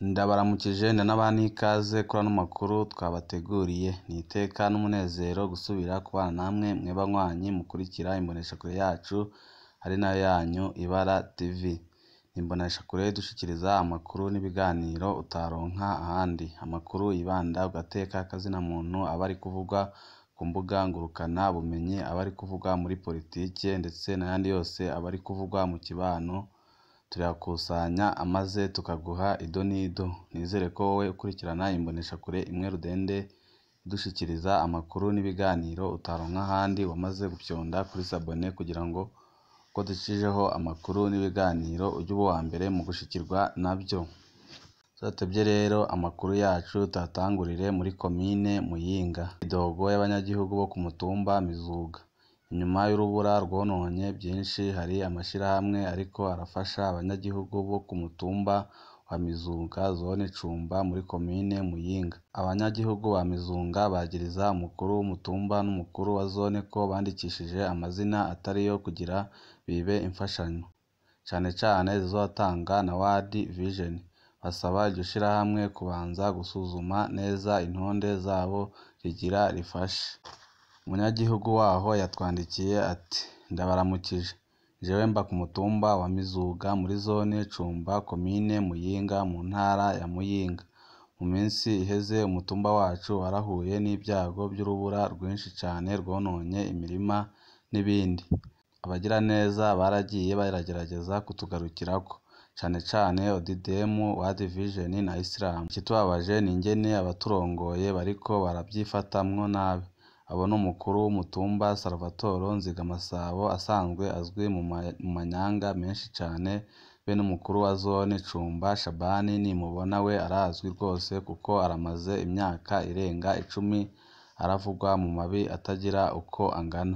Ndabaramukije ndanabaha n'ikaze kuri ano makuru twabateguriye, ni iteka n'umunezero gusubira kubana namwe mwe banywanyi mukurikira imboneshakure yacu ari nayo yanyu Ibara TV, ni imboneshakure idushikiriza amakuru n'ibiganiro utaronka ahandi, amakuru yibanda ku gateka k'azina muntu aba ari kuvugwa ku mbuga ngurukana bumenyi, aba ari kuvugwa muri politike ndetse n'ayandi yose aba ari kuvugwa mu kibano, turayakusanya maze tukaguha ido n'ido, nizere ko wowe ukurikirana imboneshakure imwe rudende idushikiriza amakuru n'ibiganiro utaronka ahandi wamaze gufyonda kuri sabone kugira ngo uko dushijeho amakuru n'ibiganiro ujye uba uwambere mu gushikirwa navyo. Tudatevye rero amakuru yacu tuyatangurire muri komine Muyinga, idogo y'abanyagihugu bo ku mutumba Mizuga, inyuma y'urubura rwononye vyinshi hari amashirahamwe ariko arafasha abanyagihugu bo ku mutumba wa Mizuga zone Cumba muri komine Muyinga, abanyagihugu ba Mizuga bagiriza umukuru w'umutumba n'umukuru wa zone ko bandikishije amazina atariyo kugira bibe imfashanyo, cane cane zizotanga na World Vision, basaba iryo shirahamwe kubanza gusuzuma neza intonde zabo rigira rifashe. Umunyagihugu waho yatwandikiye ati "Ndabaramukije, jewe mba ku mutumba wa Mizuga muri zone Cumba komine Muyinga mu ntara ya Muyinga, mu minsi iheze umutumba wacu warahuye n'ivyago vy'urubura rwinshi cane rwononye imirima n'ibindi, abagiraneza baragiye baragerageza kutugarukirako, cane cane ODM, World Vision na Islam, ikitubabaje n'ingene abaturongoye bariko baravyifatamwo nabi, abo n'umukuru w'umutumba Salvatore Nzigamasabo asanzwe azwi mu manyanga menshi cane be n'umukuru wa zone Cumba Shabani nimubona we arazwi rwose kuko aramaze imyaka irenga icumi aravugwa mu mabi atagira uko angana.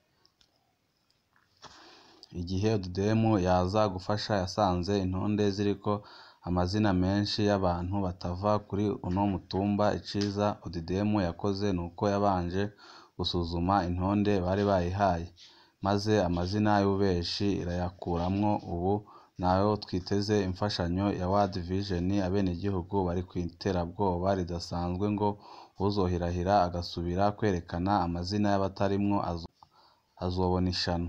Igihe ODM yaza gufasha yasanze intonde ziriko amazina menshi y'abantu batava kuri uno mutumba, iciza ODM yakoze nuko yabanje gusuzuma intonde bari bayihaye, maze amazina y'ububeshi irayakuramwo, ubu naho twiteze imfashanyo ya World Vision, abenegihugu bari kw'iterabwoba ridasanzwe ngo uwuzohirahira agasubira kwerekana amazina y'abatarimwo azobona ishano.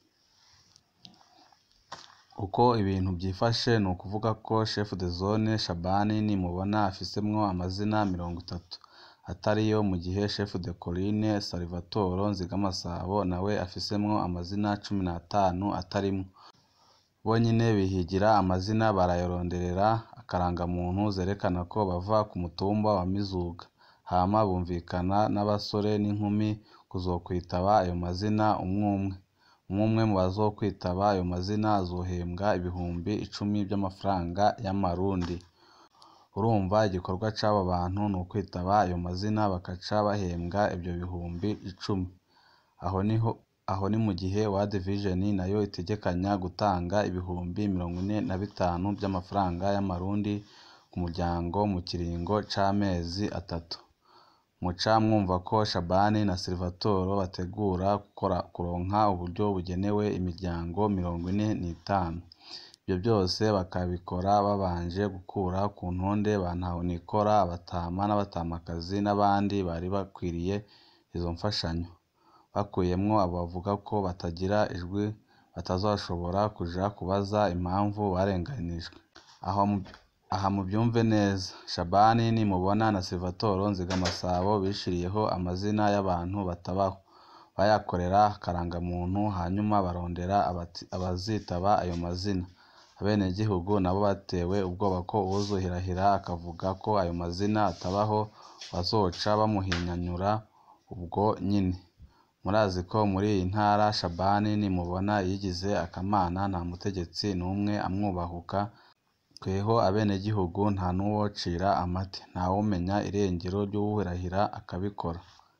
Uko ibintu vyifashe n'ukuvuga ko chef de zone Shabani nimubona afisemwo amazina mirongo itatu atariyo, mu gihe chef de colline Salvatore Nzigamasabo nawe afisemwo amazina cumi n'atanu atarimwo. Bonyene bihigira amazina barayaronderera akarangamuntu zerekana ko bava ku mutumba wa Mizuga, hama bumvikana n'abasore n'inkumi kuzokwitaba ayo mazina umwe umwe. Umwe umwe mu bazokwitaba ayo mazina azohembwa ibihumbi icumi vy'amafaranga y'amarundi. Urumva igikorwa c'abo bantu n'ukwitaba ayo mazina bakaca bahembwa ivyo bihumbi icumi. Aho ni mu gihe World Vision nayo itegekanya gutanga ibihumbi mirongo ine na bitanu vy'amafaranga y'amarundi ku muryango mu kiringo c'amezi atatu. Muca mwumva ko Shabani na Salvatore bategura kuronka uburyo bugenewe imiryango mirongo ine n'itanu. Ivyo vyose bakabikora babanje gukura ku ntonde ba ntahonikora, abatama n'abatamakazi n'abandi bari bakwiriye izo mfashanyo, bakuyemwo abo bavuga ko batagira ijwi batazoshobora kuja kubaza impamvu barenganijwe. Aha muvyumve neza, Shabani nimubona na Salvatore Nzigamasabo bishiriyeho amazina y'abantu batabaho, bayakorera akarangamuntu hanyuma barondera abazitaba ayo mazina. Abenegihugu nabo batewe ubwoba ko uwuzohirahira akavuga ko ayo mazina atabaho bazoca bamuhinyanyura ubwo nyene. Murazi ko muri iyi ntara Shabani nimubona yigize akamana nta mutegetsi n'umwe amwubahuka, tweho abenegihugu nta n'uwocira amate, ntawomenya irengero ry'uwuhirahira akabikora.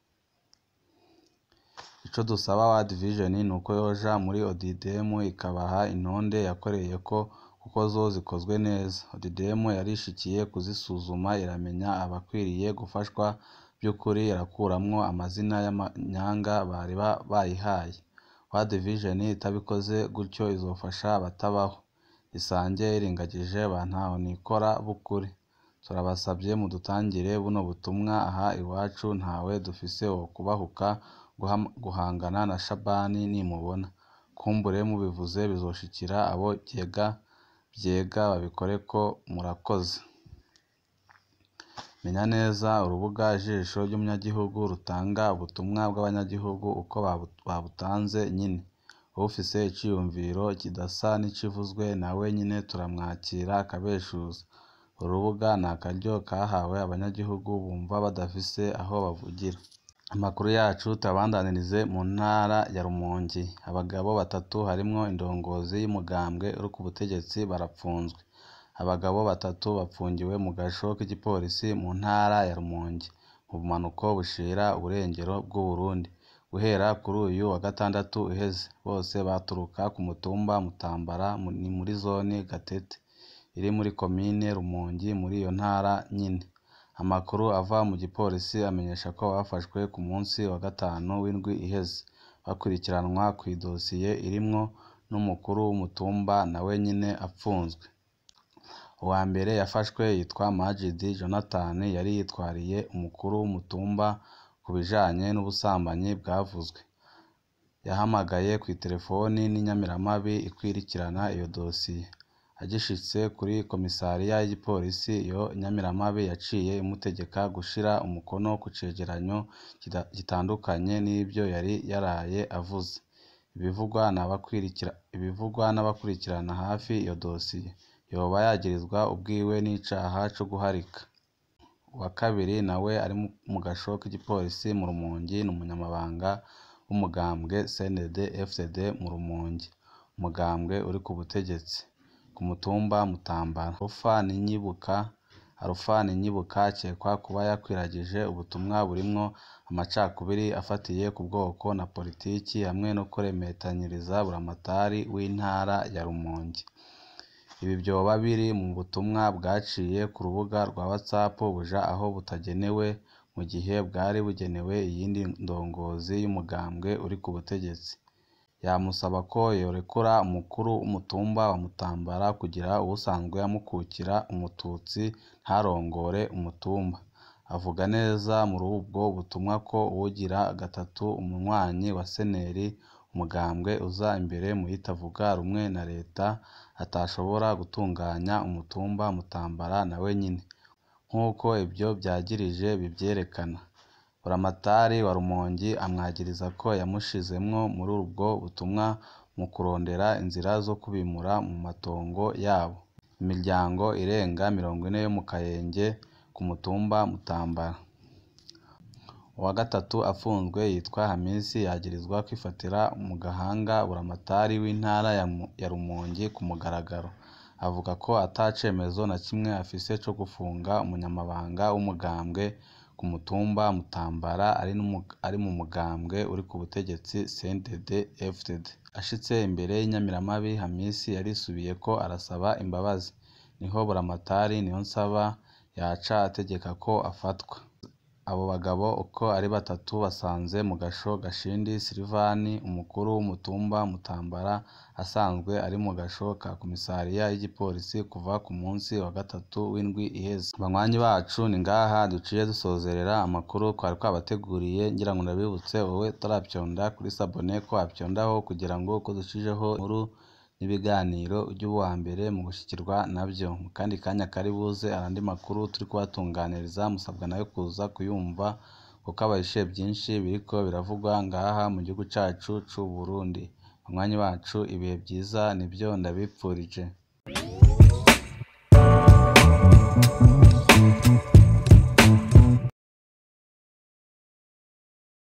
Ico dusaba World Vision nuko yoja muri ODM ikabaha intonde yakoreyeko kuko zo zikozwe neza. ODM yarishikiye kuzisuzuma iramenya abakwiriye gufashwa vy'ukuri irakuramwo amazina y'amanyanga bari bayihaye. World Vision itabikoze gutyo izofasha abatabaho, isange iringagije ba ntahonikora b'ukuri. turabasabye mudutangire buno butumwa aha iwacu ntawe dufise wokubahuka guhangana na Shabani nimubona, kumbure mubivuze bizoshikira abo vyega vyega babikoreko murakoze. Menya neza urubuga Ijisho ry'umunyagihugu rutanga ubutumwa bw'abanyagihugu uko babutanze nyene, uwufise iciyumviro kidasa n'icivuzwe nawe nyene turamwakira akabeshuza, uru rubuga ni akaryo kahawe abanyagihugu bumva badafise aho bavugira. Amakuru yacu tuyabandanirize mu ntara ya Rumonge, abagabo batatu harimwo indongozi y'umugambwe uri ku butegetsi barapfunzwe. Abagabo batatu bapfungiwe mu gasho k'igipolisi mu ntara ya Rumonge, mu bumanuko bushira uburengero bw'Uburundi, guhera kuri uyu wa gatandatu uheze. Bose baturuka ku mutumba Mutambara ni muri zone Gatete, iri muri komine Rumonge muri iyo ntara nyene. Amakuru ava mu gipolisi amenyesha ko bafashwe ku munsi wa gatanu w'indwi iheze, bakurikiranwa kw'idosiye irimwo n'umukuru w'umutumba nawe nyene apfunzwe. Uwa mbere yafashwe yitwa Majidi Jonathan yari yitwariye umukuru w'umutumba ku bijanye n'ubusambanyi bwavuzwe. Yahamagaye kw'iterefoni n'inyamiramabi ikwirikirana iyo dosiye. Agishitse kuri komisariya y'igipolisi, iyo nyamiramabi yaciye imutegeka gushira umukono ku cegeranyo gitandukanye n'ivyo yari yaraye avuze. Ibivugwa n'abakurikirana hafi iyo dosiye, yoba yagirizwa ubwiwe n'icaha co guharika. Uwa kabiri nawe ari mu gasho k'igipolisi mu Rumonge ni umunyamabanga w'umugambwe CNDD-FDD mu Rumonge, umugambwe uri ku butegetsi, ku mutumba Mutambara. Alpha Ninyibuka akekwa kuba yakwiragije ubutumwa burimwo amacakubiri afatiye ku bwoko na politiki hamwe no kurementanyiriza buramatari w'intara ya Rumonge. Ibi vyoba biri mu butumwa bwaciye ku rubuga rwa WhatsApp buja aho butagenewe, mu gihe bwari bugenewe iyindi ndongozi y'umugambwe uri ku butegetsi. Yamusaba ko yorekura umukuru w'umutumba wa Mutambara kugira uwusanzwe amukukira umututsi ntarongore umutumba. Avuga neza muri ubwo butumwa ko uwugira gatatu umunywanyi wa Seneri, umugambwe uza imbere mu yitavuga rumwe na leta, atashobora gutunganya umutumba Mutambara nawe nyene, nk'uko ivyo vyagirije bivyerekana. Buramatari wa Rumonge amwagiriza ko yamushizemwo muri ubwo butumwa mu kurondera inzira zo kubimura mu matongo yabo. Imiryango irenga mirongo ine yo mu Kayenge ku mutumba Mutambara. Uwa gatatu apfunzwe yitwa Hamisi yagirizwa kwifatira mu gahanga buramatari w'intara ya Rumonge ku mugaragaro. Avuga ko ata cemezo na kimwe afise co gufunga umunyamabanga w'umugambwe ku mutumba Mutambara ari mu mugambwe uri ku butegetsi CNDD-FDD. Ashitse imbere y'inyamiramabi, Hamisi yarisubiyeko arasaba imbabazi. Niho buramatari Niyonsaba yaca ategeka ko afatwa. Abo bagabo uko ari batatu basanze mu gasho Gashindi Silivani, umukuru w'umutumba Mutambara, asanzwe ari mu gasho ka komisariya y'igipolisi kuva ku munsi wa gatatu w'indwi iheze. Banywanyi bacu ni ngaha duciye dusozerera amakuru twari twabateguriye, ngira ngo ndabibutse wowe utaravyonda kuri sabone ko wavyondaho kugira ngo uko dushijeho inkuru n'ibiganiro uje uba uwambere mu gushikirwa navyo. Mu kandi kanya kari buze ayandi makuru turi kubatunganiriza musabwa nayo kuza kuyumva kuko abahishe vyinshi biriko biravugwa ngaha mu gihugu cacu c'Uburundi. Banywanyi bacu ibihe vyiza nivyo ndabipfurije.